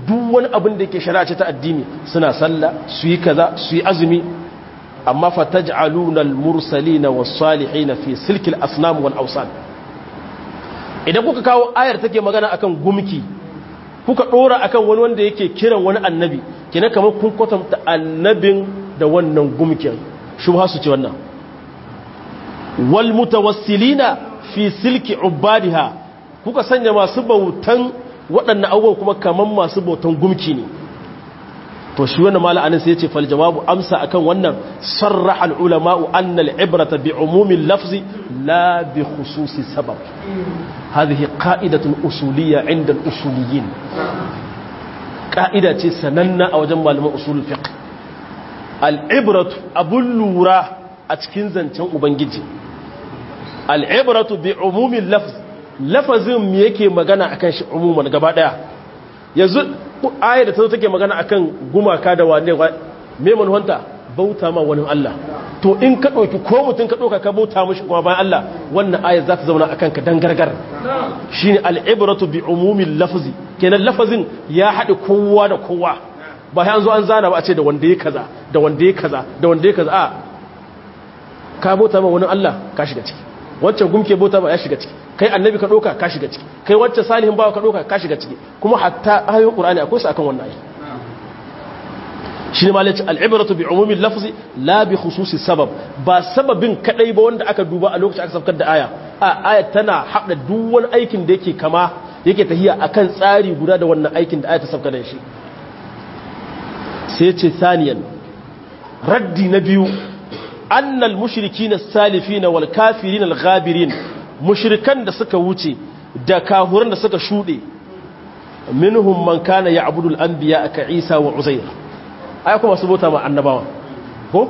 duk wani abin da yake shari'a ce ta addini suna sallah su yi kaza su yi azumi amma fataj'aluna al-mursalina was-salihina fi silkil asnam wal awsan idan kuka kawo ayar take magana akan gumki kuka dora akan wani wanda yake kiran wani annabi kina kamar kun kwatanta annabin da wannan gumkin shubha su ce wannan wal mutawassilina fi silki ubadiha kuka sanya masu bautan waɗannan abubuwan kuma kaman masu bautan gumki ne to shi wannan mala'anin sai ya ce fal jawabu amsa akan wannan sarraha al ulama'u anna al ibrata bi umumi lafzi la bi khususi sabab hadhihi qa'idatun usuliyya 'inda al usuliyyin qa'ida ce sananna a wajen malaman usul fiqh al ibratu abun lura a cikin zancen ubangiji al ibratu bi umumi lafz lafazin me yake magana akan shi umuman gaba daya yanzu ayar da ta take magana akan gumaka da wane me manuwanta bauta ma wani Allah to in ka ɗauki ko mutum ka ɗauka ka bauta mashi kuma bayan Allah wannan ayar za ta zauna akan ka dan gargar shine al'ibratu bi umumin lafzi kenan lafazin ya haɗe kowa da kowa ba ya zo an zana ba a ce da wanda ya kaza da wanda ya kaza da wanda ya kaza a ka bauta ma wani Allah ka shiga ciki wancan gumke bauta ba ya shiga ciki kai annabi ka doka ka shiga ciki kai wacce salihin bawa ka doka ka shiga ciki kuma hatta ayoyin qur'ani akwai su akan wannan ayi shine malaci al'ibratu bi umumi lafzi la bi khususi sabab ba sababin kadai ba wanda aka duba a lokacin aka saukar da aya a aya tana hada duk wani aikin da yake kama yake tahiya akan tsari guda da wannan aikin da aya ta saukar da shi sai ce saniyan raddi na biyu annal mushrikin as-salifin wal kafirin al-ghabirin mushrikan da suka wuce da kahuran da suka shude minhum man kana ya'budu al-anbiya ka Isa wa Uzair ai kuma su bauta ma annabawa ko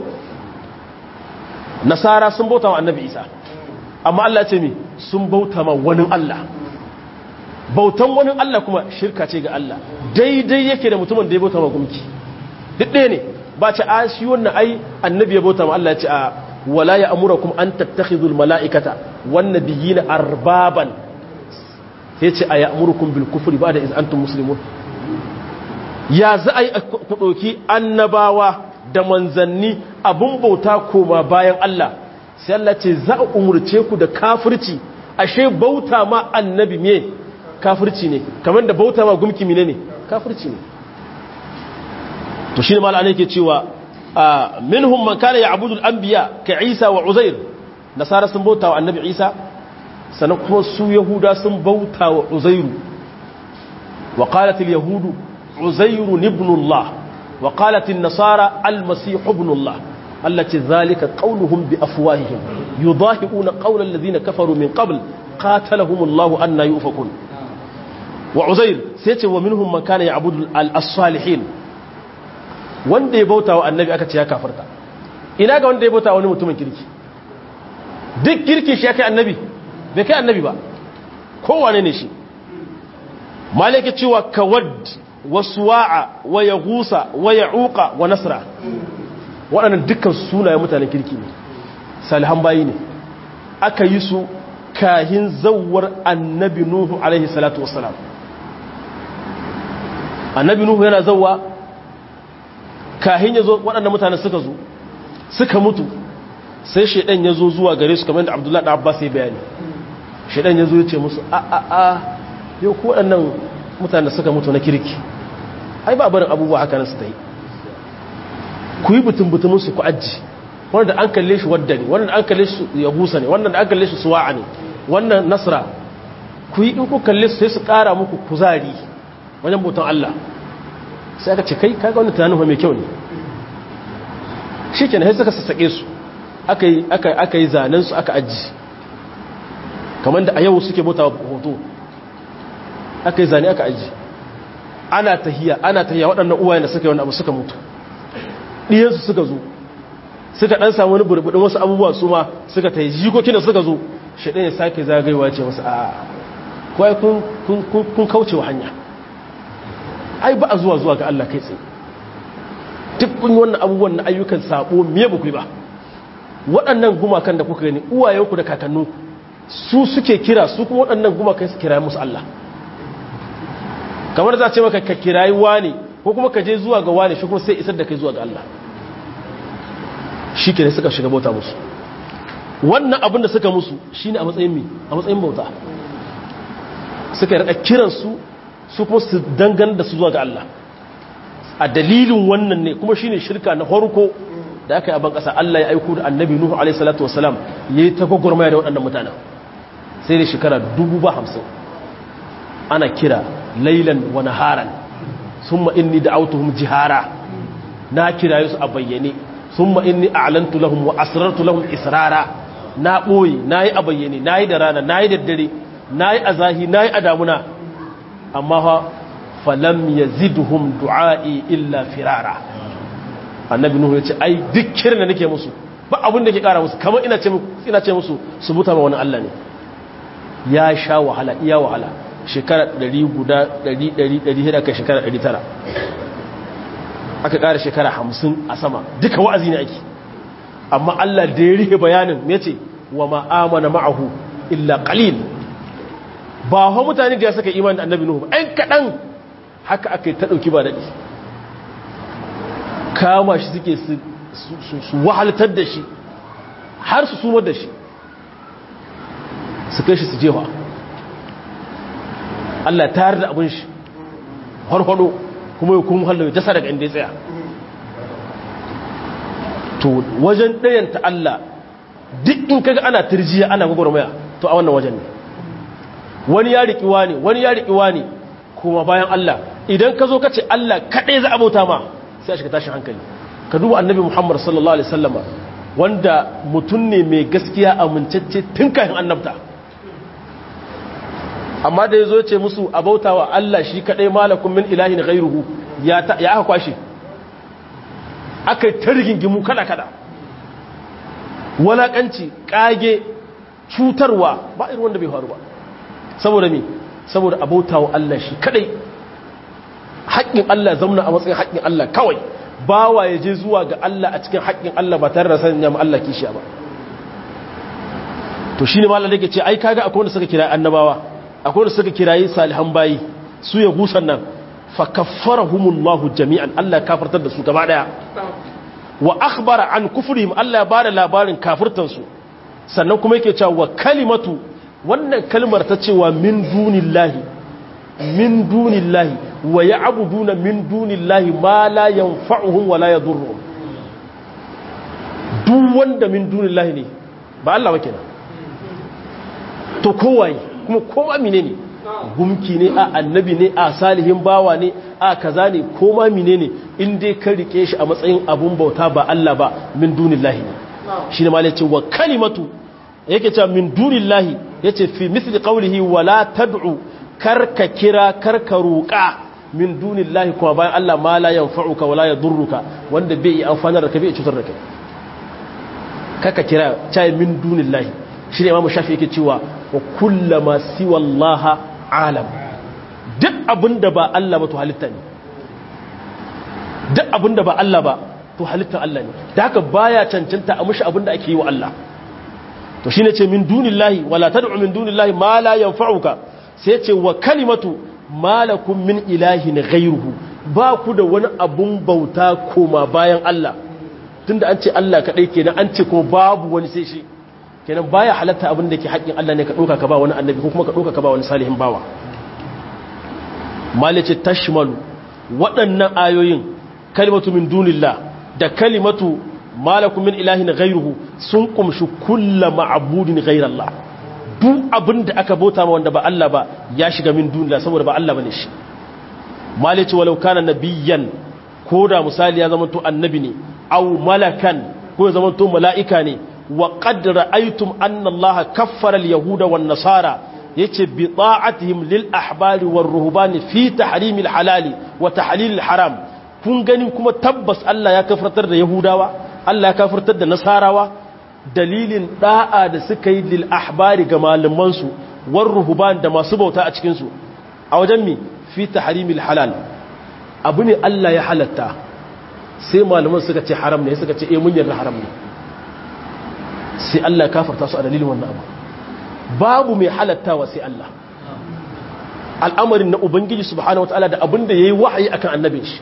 nasara sun bauta ma annabi Isa amma Allah ya ce mi sun bauta ma wani Allah bautan wani Allah kuma shirka ce ga Allah daidai yake da mutumin da ya bauta ma gumki duk ɗaya ne ba ce a shi wannan ai annabi ya bauta ma Allah ya ce a wala ya amurakum an tattakhidul mala'ikata wan nabiyina arbaban sai ce a ya amurukum bil kufri ba da iz antum muslimun ya za a yi ku ɗauki annabawa da manzanni abun bauta koma bayan Allah sai Allah ce za a umurce ku da kafirci ashe bauta ma annabi me kafirci ne kamar da bauta ma gumki mine ne kafirci ne to shi ne mala'ana yake cewa minhum man kana ya'budu al-anbiya ka Isa wa Uzair nasara sun bauta wa annabi Isa sannan kuma su yahuda sun bauta wa Uzairu wa qalat al-yahudu Uzairu ibn Allah wa qalat an-nasara al-masih ibn Allah allati dhalika qawluhum bi afwahihim yudahiquna qawla alladhina kafaru min qabl qatalahum Allah anna yufakun wa Uzair sai ce wa minhum man kana ya'budu al-salihin wanda ya bauta wa annabi aka ce ya kafarta ina ga wanda ya bauta wani mutumin kirki duk kirki shi ya kai annabi bai kai annabi ba kowane ne shi malaka cewa kawad wa suwa'a wa yagusa wa ya'uqa wa nasra waɗannan dukkan sunayen mutanen kirki ne salihan bayi ne aka yi su kahin zawar annabi nuhu alaihi salatu wassalam annabi nuhu yana zawwa kahin ya zo waɗanda mutane suka zo suka mutu sai shaidan ya zo zuwa gare su kamar da abdullahi da abbas ya bayani shaidan ya zo ya ce musu a a a yau ko waɗannan mutane suka mutu na kirki ai ba barin abubuwa haka nan su ta yi ku yi butun butumin su ku aji wanda an kalle shi wadda ne wanda an kalle shi ya gusa ne wanda an kalle shi suwa'a ne wannan nasra ku yi in ku kalle su sai su ƙara muku kuzari wajen bautan Allah sai aka ce kai kaga wannan tunanin mai kyau ne shi ke sai suka sassaƙe su aka yi zanen su aka aji kamar da a yau suke bauta hoto aka yi zane aka aji ana tahiya ana tahiya waɗannan uwayen da suka yi wani abu suka mutu ɗiyansu suka zo suka ɗan samu wani burbuɗin wasu abubuwa su ma suka ta yi jikokin da suka zo shaɗin ya sake zagaiwa ce wasu a kawai kun kauce wa hanya ai ba a zuwa zuwa ga Allah kai tsaye duk kun yi wannan abubuwan na ayyukan sabo miye ba ku ba waɗannan gumakan da kuka gani uwayenku da kakanninku su suke kira su kuma waɗannan gumakan su kira musu Allah kamar za ce maka ka kirayi wani ko kuma ka je zuwa ga wani shi kuma sai isar da kai zuwa ga Allah shi ke suka shiga bauta musu wannan abin da suka musu shi ne a matsayin mi a matsayin bauta suka yi raka kiransu su kuma su dangane da su zuwa ga Allah a dalilin wannan ne kuma shi ne shirka na farko da aka yi abin ƙasa Allah ya aiko da annabi Nuhu alaihi salatu wasalam ya yi ta gwagwarmaya da waɗannan mutanen sai da shekara dubu ba hamsin ana kira lailan wa naharan summa inni da'awtuhum jihara na kira su a bayyane summa inni a'lantu lahum wa asrartu lahum israra na boye nayi a bayyane nayi da rana nayi da dare nayi a zahi nayi a damuna amma fa falam yazidhum du'a'i illa firara annabi nuhu yace ai duk kiran da nake musu ba abin da ke kara musu kamar ina ce ina ce musu su buta ma wani Allah ne ya sha wahala iya wahala shekara 100 guda 100 100 kai shekara 900 aka ƙara shekara 50 a sama duka wa'azi ne ake amma Allah da ya rihe bayanin me ce wa ma'amana ma'ahu illa qalil ba ho mutane da ya saka imani da annabi nuhu ba ɗan kaɗan haka aka yi ta ɗauki ba daɗi kama shi suke su wahaltar da shi har su sumar da shi su kai shi su jewa Allah ta da abin shi harfado kuma ya kuma hallaye jasa daga inda ya tsaya to wajen ɗayanta Allah duk in kaga ana turjiya ana gwagwarmaya to a wannan wajen ne wani ya riƙiwa ne wani ya riƙiwa ne kuma bayan Allah idan ka zo ka ce Allah kaɗai za a bauta ma sai a shiga tashin hankali ka duba annabi Muhammad sallallahu alaihi wasallama wanda mutum ne mai gaskiya amincacce tun kafin annabta amma da ya zo ce musu a bauta wa Allah shi kaɗai malakun min ilahin ghairuhu ya aka kwashe aka yi ta rigingimu kada-kada walaƙanci ƙage cutarwa ba irin wanda bai faru ba saboda me saboda a bauta wa Allah shi kaɗai haƙƙin Allah zamna a matsayin haƙƙin Allah kawai bawa ya je zuwa ga Allah a cikin haƙƙin Allah ba tare da sanin ya Allah kishiya ba to shine malam da yake ce ai kaga akwai wanda suka kira annabawa akwai wanda suka kirayi salihan bayi su ya gusan nan fa kaffarahumullahu jami'an Allah kafartar da su gaba daya wa akhbara an kufrihim Allah ya bada labarin kafirtan su sannan kuma yake cewa wa kalimatu wannan kalmar ta cewa min dunillahi min dunillahi wa ya'buduna min dunillahi ma la yanfa'uhum wa la yadurruhum duk wanda min dunillahi ne ba Allah ba kenan to kowaye kuma koma mine ne gumki ne a annabi ne a salihin bawa ne a kaza ne koma mine ne in dai ka rike shi a matsayin abun bauta ba Allah ba min dunillahi ne shi ne malai ce wa kalimatu yake cewa min dunillahi yace fi misli qawlihi wala tad'u karka kira karka roƙa min dunillahi kuma bayan Allah ma la yanfa'uka wala yadurruka wanda bai yi amfanar da ka bai cutar da kai karka kira cai min dunillahi shi ne imamu shafi yake cewa wa kullama siwa Allah alam duk abinda ba Allah ba to halitta ne duk abinda ba Allah ba to halittar Allah ne da haka baya cancanta a mushi abinda ake yi wa Allah to shine ce min dunillahi wala tad'u min dunillahi ma la yanfa'uka sai ce wa kalimatu malakum min ilahin ghayruhu ba ku da wani abun bauta koma bayan Allah tunda an ce Allah kadai kenan an ce kuma babu wani sai shi kenan baya halatta abin da ke haƙƙin Allah ne ka ɗauka ka ba wani annabi ko kuma ka ɗauka ka ba wani salihin bawa malice tashmalu waɗannan ayoyin kalimatu min dunillah da kalimatu malakum min ilahin ghayruhu sun kumshi kullu ma'budin ghayrallah duk abin da aka bauta ma wanda ba Allah ba ya shiga min dunillah saboda ba Allah bane shi malice walau kana nabiyyan ko da misali ya zama to annabi ne aw malakan ko ya zama to mala'ika ne وقد رأيتم أن الله كفر اليهود والنصارى يتي بطاعتهم للأحبار والرهبان في تحريم الحلال وتحليل الحرام kun gani kuma tabbas Allah ya kafartar da Yahudawa Allah ya kafartar da Nasarawa dalilin da'a da suka yi lil ahbari ga malaman su war ruhban da masu bauta a cikin su a wajen mi fi tahrimil halal abu ne Allah ya halatta sai malaman suka ce haram ne suka ce eh mun yarda haram ne sai Allah kafarta su a dalilin wannan abu babu mai halattawa sai Allah al'amarin na ubangiji subhanahu wataala da abin da yayi wahayi akan annabin shi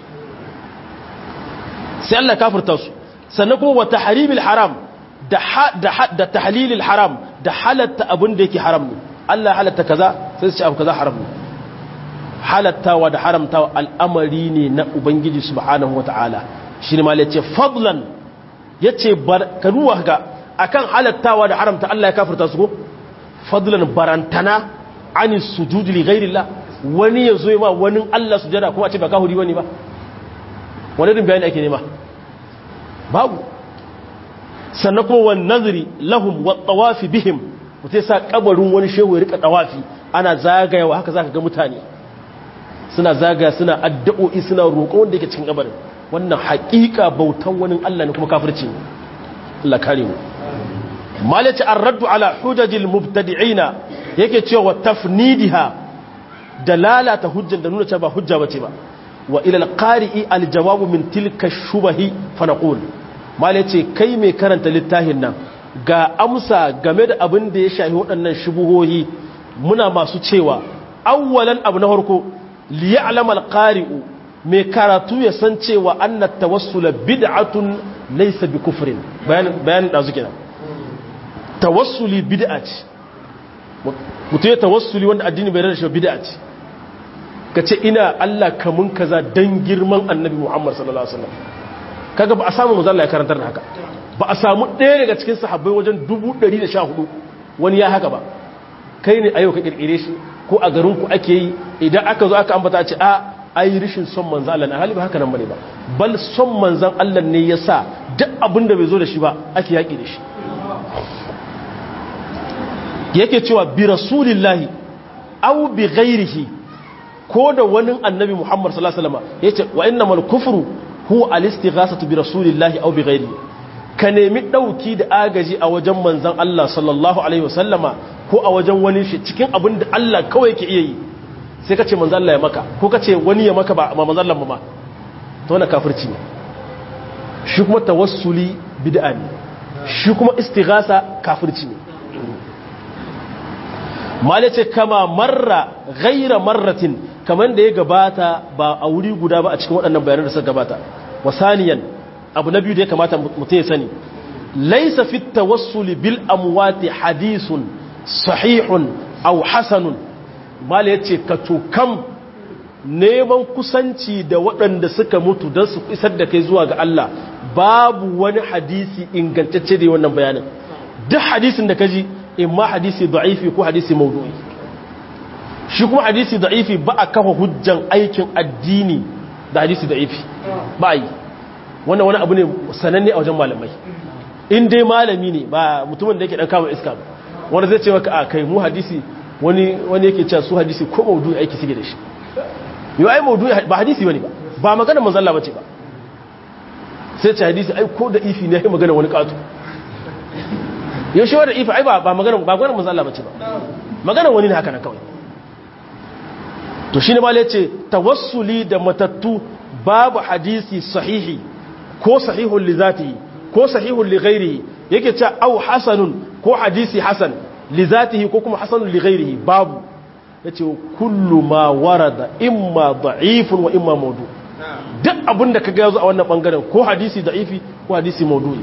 sai Allah kafirta su sannan kuma wa tahrimil haram da da tahlilil haram da halatta abin da yake haram ne Allah halatta kaza sai su ce abu kaza haram ne halattawa da haramtawa al'amari ne na ubangiji subhanahu wataala shi ne ma ya ce fadlan ya ce karuwa ga akan halattawa da haramta Allah ya kafirta su ko fadlan barantana ani sujudi li ghairillah wani ya zo ma wani Allah sujada kuma a ce ba kahuri wani ba wani din bayani ake nema babu sannan kuma wan nazari lahum wa tawafi bihim mutai sa kabarin wani shehu ya rika tawafi ana zagayawa haka zaka ga mutane suna zagaya suna addu'o'i suna roƙon wanda yake cikin kabarin wannan haƙiƙa bautan wani Allah ne kuma kafirci ne Allah kare mu malaci ar-raddu ala hujajil mubtadi'ina yake cewa tafnidiha da lalata hujjan da nuna cewa ba hujja bace ba wa ila al-qari'i al-jawab min tilka shubahi fa naqul malaci kai mai karanta littafin nan ga amsa game da abin da ya shafi waɗannan shubuhohi muna masu cewa awwalan abu na farko liya'lam al-qari'u mai karatu ya san cewa annat tawassula bid'atun laysa bi kufrin bayanin bayanin dazu kenan tawassuli bid'a ce mutum ya tawassuli wanda addini bai rada shi bid'a ce kace ina Allah kamun kaza dan girman annabi Muhammad sallallahu alaihi wasallam kaga ba a samu manzo Allah ya karantar da haka ba a samu ɗaya daga cikin sahabbai wajen 114 wani ya haka ba kai ne ayo ka kirkire shi ko a garin ku ake yi idan aka zo aka ambata ce a ai rishin son manzan Allah na haliba haka nan bane ba bal son manzan Allah ne ya sa duk abin da bai zo da shi ba ake yaƙi da shi yake cewa bi rasulillahi aw bi ghairihi ko da wani annabi Muhammad sallallahu alaihi wasallam yace wa innamal kufru huwa al-istighasatu bi rasulillahi aw bi ghairihi ka nemi dauki da agaji a wajen manzan Allah sallallahu alaihi wasallama ko a wajen wani shi cikin abin da Allah kawai ke iya yi sai ka ce manzan Allah ya maka ko ka ce wani ya maka ba ma manzan Allah ma ta wani kafirci ne shi kuma tawassuli bid'a ne shi kuma istighasa kafirci ne mala ce kama marra ghaira marratin kamar da ya gabata ba a wuri guda ba a cikin waɗannan bayanan da suka gabata wasaniyan abu na biyu da ya kamata mutum ya sani laisa fi tawassuli bil amwati hadisun sahihun aw hasanun mala ya ce ka tukam neman kusanci da waɗanda suka mutu don su isar da kai zuwa ga Allah babu wani hadisi ingantacce da wannan bayanin duk hadisin da ka ji imma hadisi da'ifi ko hadisi maudu'i shi kuma hadisi da'ifi ba a kafa hujjan aikin addini da hadisi da'ifi ba yi wannan wani abu ne sananne a wajen malamai in dai malami ne ba mutumin da yake dan kama iska ba wanda zai ce maka a kai mu hadisi wani wani yake cewa su hadisi ko maudu'i aiki suke da shi yau ai maudu'i ba hadisi bane ba ba magana manzon Allah bace ba sai ce hadisi ai ko da ifi ne ai magana wani katu yau shi wanda ifi ai ba magana ba magana manzon Allah bace ba magana wani ne haka na kawai to shine ma yace tawassuli da matattu babu hadisi sahihi ko sahihun li zatihi ko sahihun li ghairihi yake cewa au hasanun ko hadisi hasan li zatihi ko kuma hasanun li ghairihi babu yace kullu ma warada imma da'ifun wa imma mawdu duk abinda kaga yazo a wannan bangaren ko hadisi da'ifi ko hadisi mawdu'i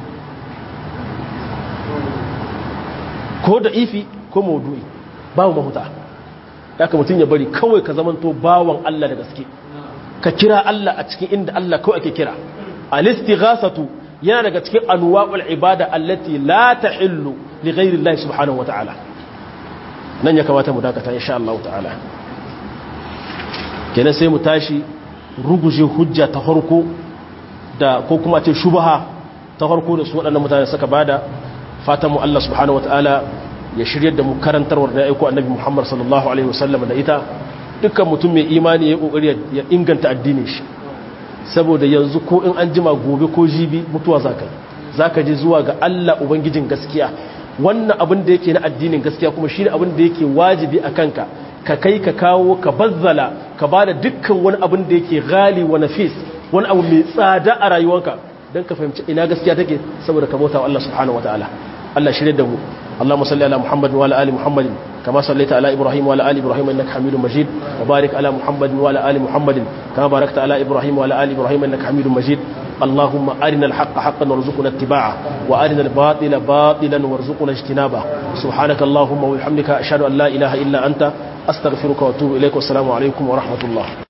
ko da'ifi ko mawdu'i babu mahuta haka mutun ya bari kawai ka zamanto bawan Allah da gaske ka kira Allah a cikin inda Allah kawai ake kira al-istighasatu yana daga cikin anwa'ul ibada allati la tahillu li ghayri Allah subhanahu wata'ala nan ya kamata mu dakata insha Allah ta'ala kenan sai mu tashi ruguje hujja ta farko da ko kuma ce shubha ta farko da su waɗannan mutane suka bada fatan mu Allah subhanahu wata'ala ya shiryar da mu karantarwar da aiko annabi Muhammad sallallahu alaihi wasallam da ita dukkan mutum mai imani ya kokari ya inganta addinin shi saboda yanzu ko in an jima gobe ko jibi mutuwa zaka yi zaka je zuwa ga Allah ubangijin gaskiya wannan abin da yake na addinin gaskiya kuma shine abin da yake wajibi a kanka ka kai ka kawo ka bazzala ka bada dukkan wani abin da yake ghali wa nafis wani abu mai tsada a rayuwarka dan ka fahimci ina gaskiya take saboda ka bauta wa Allah subhanahu wataala Allah shirye da mu اللهم صل على محمد وعلى ال محمد كما صليت على ابراهيم وعلى ال ابراهيم انك حميد مجيد وبارك على محمد وعلى ال محمد كما باركت على ابراهيم وعلى ال ابراهيم انك حميد مجيد اللهم أرنا الحق حقا وارزقنا اتباعه وأرنا الباطل باطلا وارزقنا اجتنابه سبحانك اللهم وبحمدك أشهد أن لا إله إلا أنت أستغفرك وأتوب إليك والسلام عليكم ورحمة الله